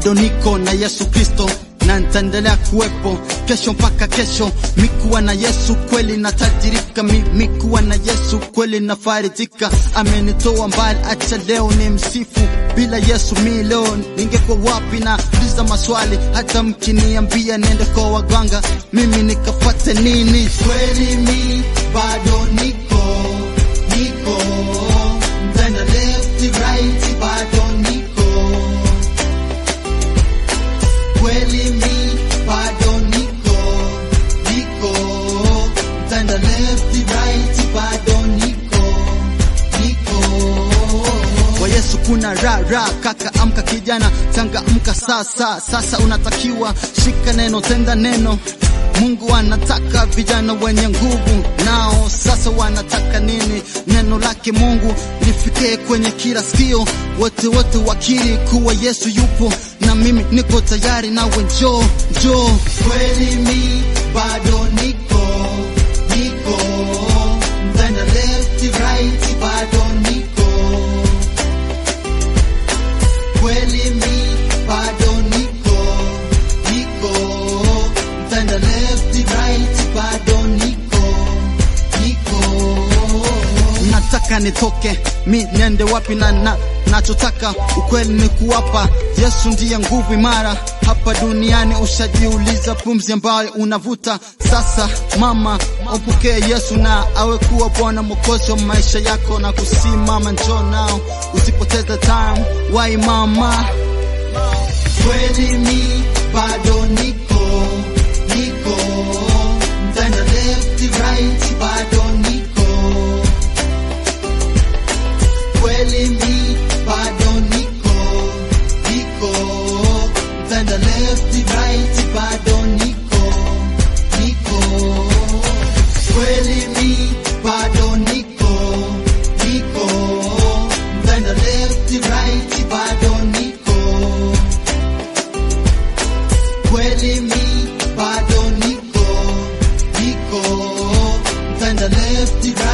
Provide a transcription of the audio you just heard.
bado niko na Yesu Kristo na nitaendelea kuwepo kesho mpaka kesho. Mikuwa na Yesu kweli natajirika, mi, mikuwa na Yesu kweli nafarijika. Amenitoa mbali, acha leo ni msifu. Bila Yesu mi leo ningekuwa wapi? Na uliza maswali, hata mkiniambia niende kwa waganga, mimi nikafate nini? Kweli mi bado niko niko, mtenda left right, bado niko kweli mi bado niko niko mtanda left right bado niko niko kwa Yesu kuna ra ra kaka amka kijana tanga amka sasa sasa unatakiwa shika neno tenda neno Mungu anataka vijana wenye nguvu, nao sasa wanataka nini? Neno lake Mungu lifikie kwenye kila sikio, wote wote wakiri kuwa Yesu yupo, na mimi niko tayari, nawe njoo njoo. Kweli mi bado niko niko, mtenda left right, bado niko kweli mi bado niko niko mtanda left right bado niko niko nataka nitoke mi niende wapi na, na nachotaka ukweli ni kuwapa Yesu ndiye nguvu imara hapa duniani. Ushajiuliza pumzi ambayo unavuta sasa, mama, umpokee Yesu na awe kuwa Bwana mwokozi wa maisha yako na kusimama. Njoo nao, usipoteze time, wai mama, kweli mi bado niko niko mtanda left right bado niko kweli mi bado niko niko mtanda left right bado niko niko kweli mi bado niko niko mtanda left right bado niko kweli mi bado niko niko mtanda left right